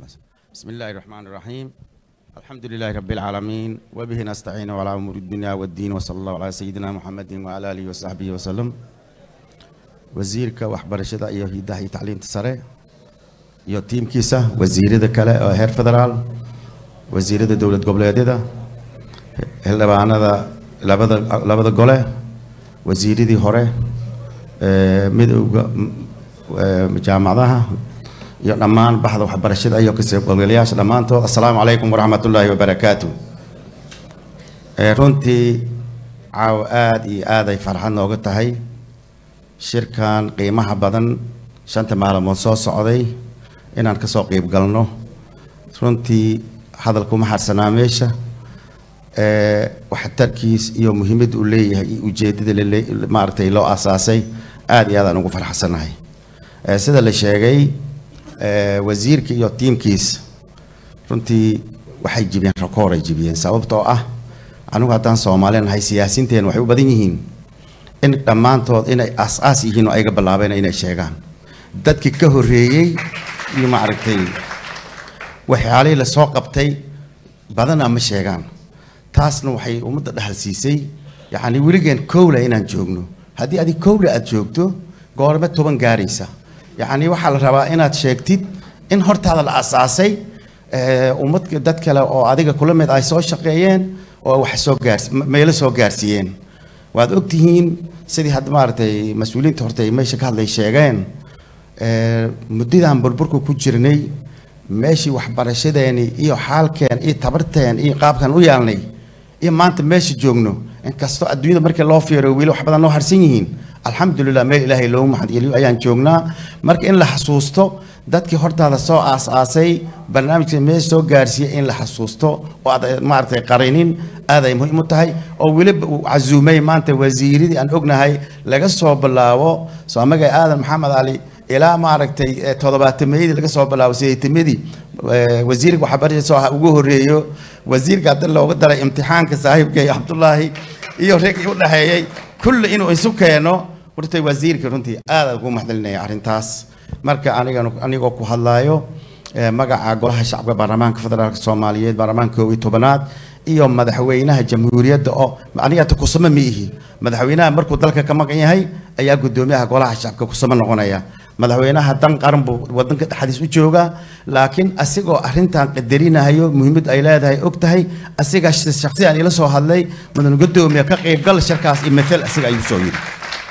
بسم الله الرحمن الرحيم الحمد لله رب العالمين وبه نستعين على أمور الدنيا والدين وصلى الله على سيدنا محمد وعلى آله وصحبه وسلم وزيرك وحبر الشدة إيو هيدا هي تعليم تسرع إيو تيم كيسا وزير ذا كلا هير فدرال وزير ذا دولة قبل يددا هلا بعنا ذا لبدا لبدا قلة وزير ذي هره مدو جامعها iyo dhammaan baxda waxbarashada iyo kasaqoobgalayaasha dhammaantood assalaamu calaykum waraxmatullaahi wabarakaatu runtii caaw aada iyo aad ay farxad nooga tahay shirkan qiimaha badan shanta maalmood soo socday inaan kasoo qeyb galno runtii hadalkuma harsanaa meesha waxtarkiis iyo muhiimadda uu leeyahay iyo ujeedada maaragtay loo asaasay aada iyo aad aan ugu farxsanahay sida la sheegay wasiirka iyo tiimkiis runtii waxay jibiyeen rakooray jibiyeen sababtoo ah anigu haddaan soomaali nahay siyaasiinteen waxay u badan yihiin in dhammaantood inay aas-aas yihiin oo ayga bilaabeen inay sheegaan dadkii ka horreeyey iyo maaragtay waxyaalihii lasoo qabtay badana ma sheegaan taasna waxay ummadda dhexal siisay yacni weligeen kowla inaan joogno haddii adig kowla aada joogto goorme toban gaaraysa yacni waxaa la rabaa inaad sheegtid in hortaada la asaasay ummad dad kale oo adiga kula mid ay soo shaqeeyeen oo wax soo gaars meelo soo gaarsiiyeen waad ogtihiin sidii hadda maaragtay mas-uuliyiinta horta ay meesha ka hadlay sheegeen muddadaan burburka ku jirnay meeshii waxbarashadeeni iyo xaalkeen iyo tabarteen iyo qaabkan u yaalnay iyo maanta meesha joogno inkastoo adduunyada markii loo fiiriyo weli wax badan noo harsan yihiin alxamdulilah meel ilaahay loogu maxadgeliyo ayaan joognaa marka in la xasuusto dadkii hortaada soo aas-aasay barnaamijka meesha soo gaarsiiyey in la xasuusto oo aad maaragtay qarinin aad ay muhiim u tahay oo weliba uu casuumay maanta wasiiradii aan ognahay laga soo bilaabo soomagay aadan maxamed cali ilaa maaragtay toddobaatameyadii laga soo bilaabo sideetamadii wasiirka waxbarashada soo ugu horreeyo wasiirka hadda looga daray imtixaanka saaxiibkay cabdullaahi iyo reegii u dhexeeyey kulli inuu isu keeno hortay wasiirka runtii aad ugu maxdalinaya arrintaas marka aniga anigoo ku hadlaayo magaca golaha shacabka baarlamaanka federaalka soomaaliyeed baarlamaanka koob iyo tobanaad iyo madaxweynaha jamhuuriyadda oo aniga ta kusama ma ihi madaxweynaha markuu dalka ka maqan yahay ayaa guddoomiyaha golaha shacabka kusama noqonaya madaxweynaha dan qaran buu wadanka dhexdiis u joogaa laakiin asigoo arrintan qadarinayo muhiimad ay leedahay og tahay asiga shaksiyan ila soo hadlay mudan guddoomiya ka qaybgal shirkaas iyo mathal asiga ayuu soo yidhi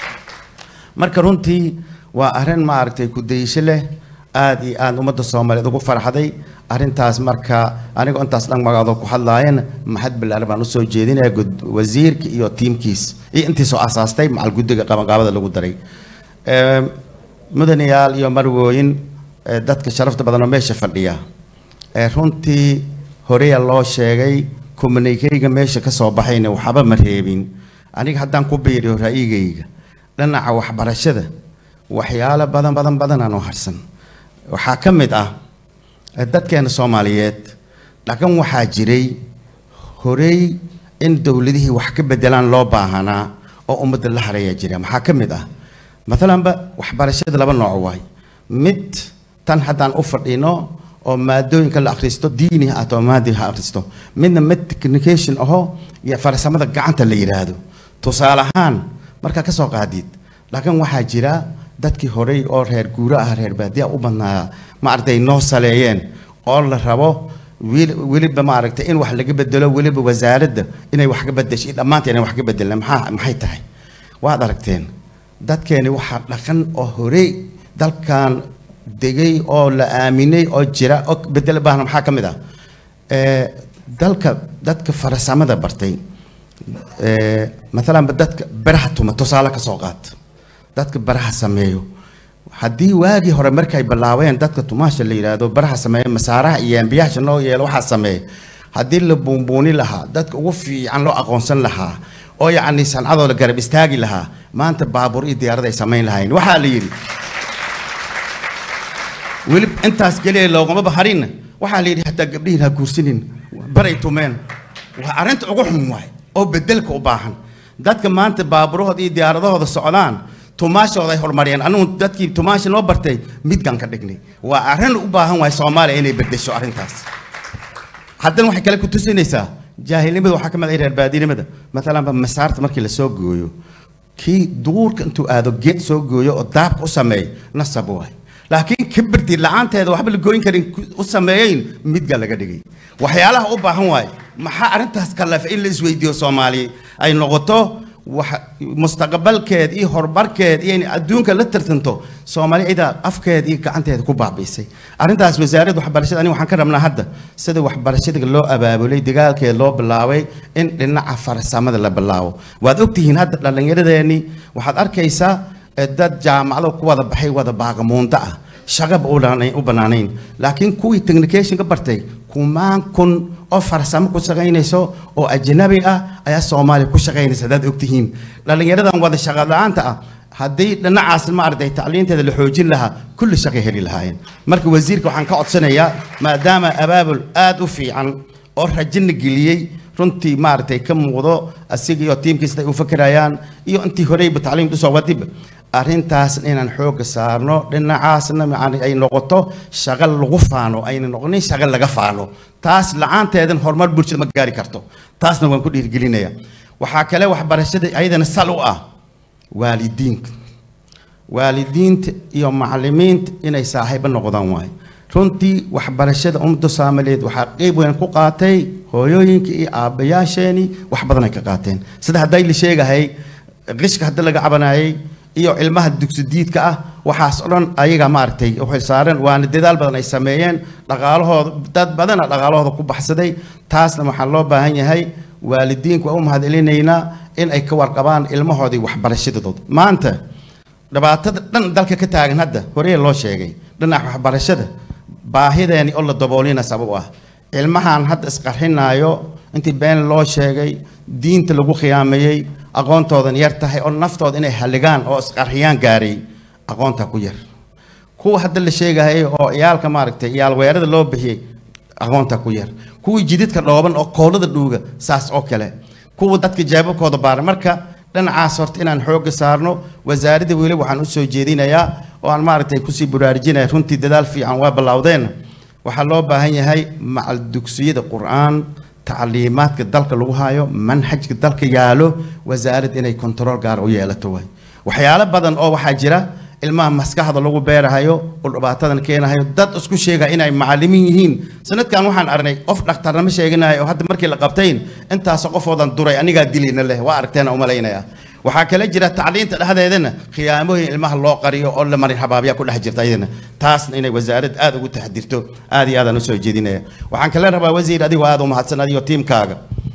marka runtii waa arrin maaragtay ku-dayasho leh aada iyo aada ummadda soomaaliyeed ugu farxday arrintaas marka anigoo intaas dhan magacoodoo ku hadlaayeen maxad bilaar baan usoo jeedinaya wasiirka iyo tiimkiis iyo intii soo asaastay macal guddiga qabanqaabada lagu daray mudanayaal iyo marwooyin dadka sharafta badan oo meesha fadhiya runtii horeya loo sheegay kommunikeyga meesha ka soo baxayna waxba ma reebin aniga haddaan ku biiriyo ra'yigayga dhinaca waxbarashada waxyaalo badan badan badanaan oo harsan waxaa ka mid ah dadkeena soomaaliyeed dhaqan waxaa jiray horey in dowladihii wax ka bedelaan loo baahanaa oo ummadda la hareeya jira maxaa ka mid ah maalanba waxbarashada laba nooc waay mid tan haddaan u fadhino oo maadooyinka la akhristo diini ha ahto maadi ha akhristo midna mid technication aho iyo farsamada gacanta la yidhaahdo tusaale ahaan markaa ka soo qaadid dhaqan waxaa jira dadkii horey oo reer guuro ah reer baadiya u badnaa maaragtay noo saleeyeen oo la rabo weliba maaragtay in wax laga bedelo weliba wasaaradda inay wax ka bedeshay dhammaanta inay wax ka bedelaan maxaa maxay tahay waad aragteen dadkeeni waxaa dhaqan oo horey dalkan degay oo la aaminay oo jira oo bedel baahna maxaa ka mid ah dalka dadka farsamada bartay maalanba dadka baraha tuma tusaale ka soo qaad dadka baraha sameeyo haddii waagii hore markay bilaabeen dadka tumaasha la yidhaahdo baraha sameeya masaaraha iyo ambiyaasha noo yeelo waxaa sameeya haddii la buunbuuni lahaa dadka ugu fiican loo aqoonsan lahaa oo yacni sancadoo la garab istaagi lahaa maanta baabuur iyo diyaarad ay samayn lahayn waxaa la yidhi weli intaas keliya loogama baharinna waxaa la yidhi hataa gabdhihiin ha guursanin baray tumeen waa arrinta ugu xun waay oo bedelka u baahan dadka maanta baaburahooda iyo diyaaradahooda socdaan tumaashooda ay horumariyeen anigu dadkii tumaasha noo bartay midgaan ka dhignay waa arrin u baahan waay soomaaliya inay bedesho arrintaas haddana waxay kale ku tusinaysaa jaahilnimada waxaa ka mid ah reer baadinimada maalanba masaarta markii lasoo gooyo kii duurka intuu aado geed soo gooyo oo daabka u sameeyo nasab waay laakiin kibirti la-aanteeda waxba la gooyin karin u sameeyeyn midga laga dhigay waxyaalaha u baahan waay maxaa arrintaas kalafa in la isweydiiyo soomaaliya ay noqoto wax mustaqbalkeed iyo horumarkeed iyo in adduunka la tartanto soomaali cidaa afkeed iyo gacanteeda ku baabiisay arrintaas wasaaradda waxbarashada aniga waxaan ka rabnaa hadda sida waxbarashada loo abaabulay dagaalkeed loo bilaabay in dhinaca farsamada la bilaabo waad ogtihiin hadda dhallinyaradeennii waxaad arkaysaa dad jaamacado ku wada baxay wada baaqamuunda ah shaqaba u bannaanayn laakiin kuwii technication ka bartay kumaan kun oo farsamo ku shaqaynayso oo ajnabi ah ayaa soomaaliya ku shaqaynaysa haddaad ogtihiin dhallinyaradan wada shaqa la-aanta ah haddii dhinacaas ma aragtay tacliinteeda la xoojin lahaa kulli shaqay heli lahaayeen marka wasiirka waxaan ka codsanayaa maadaama abaabul aad u fiican oo rajina geliyey runtii maaragtay ka muuqdo asiga iyo tiimkiisa ay u fakerayaan iyo intii horeyba tacliimta usoo wadiba arrintaas inaan xoogga saarno dhinacaasna yani ay noqoto shaqo lagu faano ayna noqonin shaqo laga faano taas la-aanteedan horumar bulshada ma gaari karto taasna waan ku dhiirgelinaya waxaa kale waxbarashada ayadana sal u ah waalidiinka waalidiinta iyo macallimiinta inay saaxiibo noqdaan waaye runtii waxbarashada ummadda soomaaliyeed waxaa qeyb weyn ku qaatay hooyooyinka iyo aabbayaasheenii wax badan ay ka qaateen sida hadday la sheegahay qishka hadda laga cabanayay iyo ilmaha dugsidiidka ah waxaas oo dhan ayaga maaragtay u xilsaaran waana dadaal badan ay sameeyeen dhaqaalahooda dad badana dhaqaalahooda ku baxsaday taasna waxaa loo baahan yahay waalidiinku waa u mahadcelinaynaa in ay ka warqabaan ilmahoodii waxbarashadooda maanta dhibaatada dhan dalka ka taagan hadda horeye loo sheegay dhinaca waxbarashada baahideeni oo la daboolina sabab ah ilmahan hadda isqarxinaayo intii been loo sheegay diinta lagu khiyaameeyey aqoontoodan yar tahay oo naftooda inay halligaan oo isqarxiyaan gaaray aqoonta ku yar kuwa hadda la sheegayay oo iyaalka maaragtay iyaal weerada loo bixiyey aqoonta ku yar kuwii jididka dhooban oo koolada dhuuga saas oo kale kuwa dadka jeebabkooda baara marka dhinacaas horta inaan xoogga saarno wasaaradda weli waxaan usoo jeedinayaa oo aan maaragtay kusii baraarujinaya runtii dadaal fiican waa ballawdeen waxaa loo baahan yahay macal dugsiyada qur-aan tacliimaadka dalka lagu hayo manhajka dalka yaalo wasaarad inay kontarool gaar u yeelato waay waxyaalo badan oo waxaa jira ilmaha maskaxda lagu beerahayo oo dhibaatadan keenahayo dad isku sheega inay macallimiin yihiin sanadkan waxaan aragnay qof dhakhtarnimo sheeganayo oo hadda markii la qabtayn intaasoo qofoodan duray anigaa dilayna leh waa aragteena umalaynaya waxaa kale jira tacliinta dhexdeedana khiyaamooyin ilmaha loo qariyo oo la marin habaabyaa ku dhex jirta ayadana taasna inay wasaarad aad ugu taxdirto aad iyo aadaan usoo jeedinaya waxaan kale rabaa wasiir adigoo aad u mahadsan adigo tiimkaaga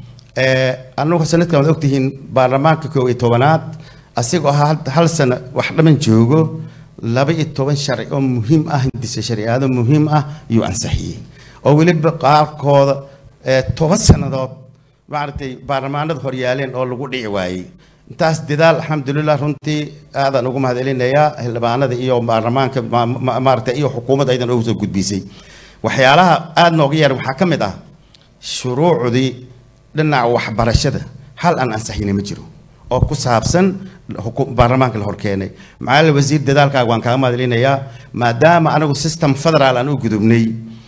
anugu sanadkan waad ogtihiin baarlamaanka koob iyo tobanaad asigoo hal hal sano wax dhaman joogo laba iyo toban sharci oo muhiim ah hindisa shariicado muhiim ah ayuu ansixiyey oo weliba qaarkooda toban sannadood maaragtay baarlamaanada horyaaleen oo lagu dhici waayey intaas dadaal alxamdulilah runtii aadaan ugu mahadcelinayaa xildhibaanada iyo baarlamaanka maaragtay iyo xukuumadda aydan ugu soo gudbisay waxyaalaha aada nooga yar waxaa ka mid ah shuruucdii dhinaca waxbarashada hal aan ansixina ma jiro oo ku saabsan baarlamaanka la horkeenay macalin wasiir dadaalkaaga waan kaaga mahadcelinayaa maadaama anagu system federaal aan u gudubnay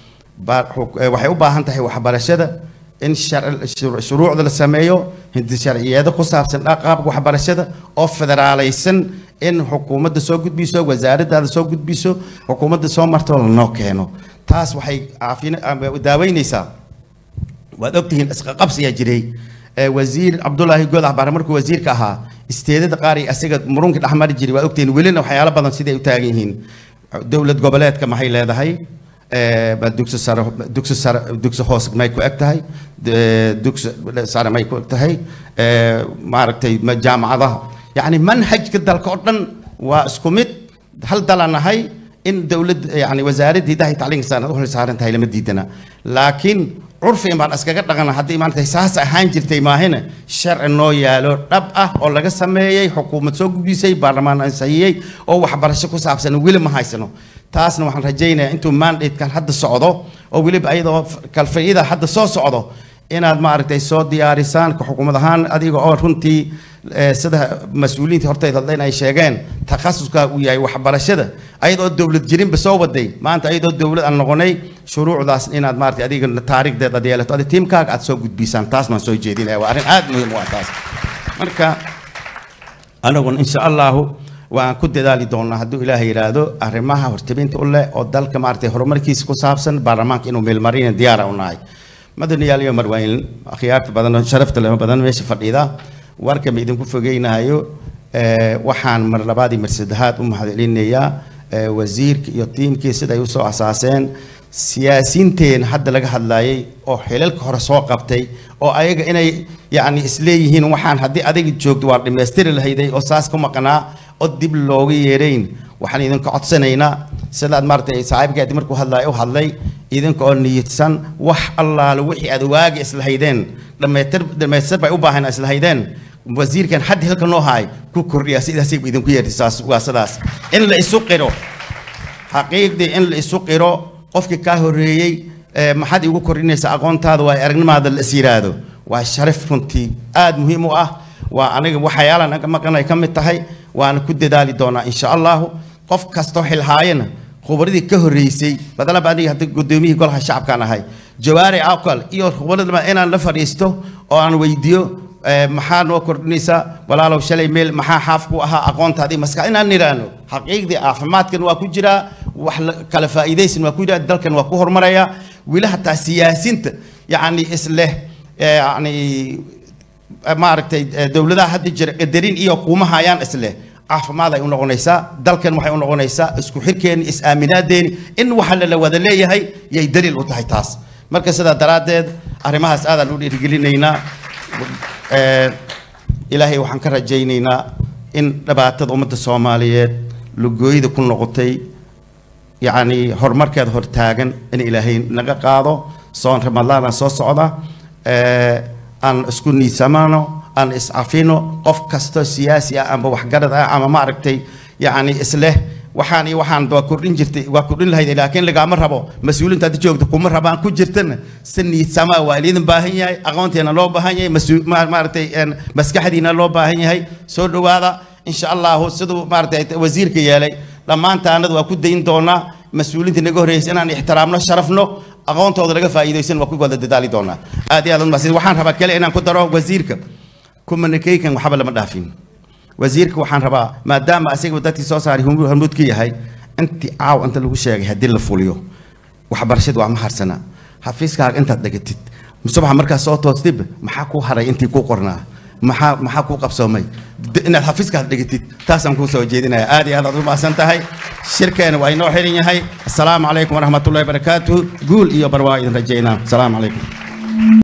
waxay u baahan tahay waxbarashada in shuruucda la sameeyo hindi sharciyeedo ku saabsan qaabka waxbarashada oo federaalaysan in xukuumadda soo gudbiso wasaaraddaada soo gudbiso xukuumadda soo marto lanoo keeno taas waxay daaweynaysaa waad ogtihiin isqaqabsiyaa jiray wasiir cabdulaahi goodax baare markuu wasiirka ahaa isteedada qaar iyo asiga murunka dhexmari jiray waad ogtihiin welina waxyaalo badan siday u taagan yihiin dowlad goboleedka maxay leedahay dugsi sare dugsi sare dugsi hoose may ku eg tahay dugsi sare may ku eg tahay maaragtay jaamacadaha yacni manhajka dalka oo dhan waa isku mid hal dalaan nahay in dowlad yani wasaaradda hidaha iyo tacliinka saan u xilsaaran tahay lama diidana laakiin curfigan baan iskaga dhaqana haddii maanta saas ahaan jirtay maahina sharci noo yaalo dhab ah oo laga sameeyey xukuumad soo gudbisay baarlamaan ansixiyey oo waxbarasho ku saabsan weli ma haysano taasna waxaan rajaynayaa intuu mandatekan hadda socdo oo weliba ayadoo kalfayida hadda soo socdo inaad maaragtay soo diyaarisaan xukuumad ahaan adiga oo runtii eh, sida mas-uuliyiinta hortayda hadda inay sheegeen takhasuska uu yahay waxbarashada ayadoo dowlad jirinba soo waday maanta ayadoo dowlad aan noqonay shuruucdaas inaad maarata adiga taariikhdeed aad yeelato adi tiimkaaga aad soo gudbisaan taas baan soo jeedinaya waa arrin aad muhiim u ah taas marka anaguna insha allahu waan ku dadaali doonaa hadduu ilaahay yidhaahdo arrimaha hortabinta u leh oo dalka maaragtay horumarkiisa ku saabsan baarlamaanka inuu meelmarina diyaara u nahay madaniyaal iyo marwaayin akhyaarta badan oo sharafta leh badan meesha fadhida warka ma idinku fogeynayo eh, waxaan mar labaad iyo mar saddexaad u mahadcelinayaa eh, wasiirka iyo tiimkii sida ay usoo asaaseen siyaasiinteen hadda laga hadlayay oo xilalka hore soo qabtay oo ayaga inay yacni isleeyihiin waxaan haddii adiga joogto waa dhammaystiri lahayday oo saas ku maqnaa oo dib looga yeerayn waxaan idinka codsanaynaa sidaad maaragtay saaxiibkeedi markuu hadlaya u hadlay idinka oo niyadsan wax allaale wixii aad waagi islahaydeen dhammaytir dhammaystir bay u baahan islahaydeen wasiirkan hadda halka noo haay ku kordhiya sidaasay idinku yeertay saas waa sidaas in la isu qiro xaqiiqdii in la isu qiro qofkii kaa horreeyey ee, maxaad igu kordhinaysaa aqoontaada waa aragnimaada la is yiraahdo waa sharaf runtii aad muhiim u ah waa aniga waxyaalaan anga maqanay ka mid tahay waana ku dadaali doonaa insha allahu qof kastoo xilhaayana khubradii ka horreysay badalaba aniga hadda gudoomiyihii golaha shacabkaan ahay jawaari aqal iyo khubradaba inaan la fadhiisto oo aan weydiiyo ee, maxaa noo kordhinaysaa walaalow shalay meel maxaa xaaf ku ahaa aqoontaadii maska inaan nidhaahno xaqiiqdii caafimaadkan waa ku jiraa wax la- kala faa'iidaysan waa ku jiraa dalkan waa ku hormaraya weli hataa siyaasinta yacni isleh ee, yacni maaragtay eh, dowladaha hadda jira qadarin iyo kuuma hayaan isleh caafimaad ay u noqonaysaa dalkan waxay u noqonaysaa isku xirkeeni is-aaminaadeeni in waxa la la wada leeyahay yay daliil u tahay taas marka sidaa daraaddeed arrimahaas aadaan u dhiirigelinaynaa Eh, ilaahay waxaan ka rajaynaynaa in dhibaatada ummadda soomaaliyeed lugooyada ku noqotay yacni horumarkeeda hortaagan in ilaahay naga qaado soon ramadaana soo socda eh, aan isku niisamano aan iscafino qof kastoo siyaasi ah amba waxgarad ah ama maaragtay yacni isleh waxaan iyo waxaan waa kordhin jirtay waa kordhin lahayd laakiin lagaama rabo mas-uuliinta hadda joogta kuma rabaan ku jirtana si niidsamaa waa idin baahan yahay aqoonteena loo baahan yahay mas-uul- ma- maaragtay een, maskaxdiina loo baahan yahay soo dhowaada insha allahu siduu maaragtay wasiirka yeelay dhammaantaanada waa ku dayn doonaa mas-uuliinta naga horreysay inaan ixtiraamno sharafno aqoontooda laga faa'iidaysan waa ku wada dadaali doonaa aad iyo aad umahadsan waxaan rabaa kale inaan ku daro wasiirka communication waxba lama dhaafin wasiirka waxaan rabaa maadaama asiga dadkii soo saaray hormuud hormuud ka yahay intii caaw inta lagu sheegay haddii la fuliyo waxbarashadu waa ma harsana xafiiskaaga intaad dhegatid subaxa markaad soo toostib maxaa kuu haray intii kuu qornaa maxaa maxaa kuu qabsoomay D- inaad xafiiskaad dhegatid taasaan kuu soo jeedinaya aad iyo aad aad u mahadsan tahay shirkeena waa inoo xiran yahay assalaamu calaykum waraxmatullahi wabarakaatuhu guul iyo barwaa idin rajaynaa assalaamu calaykum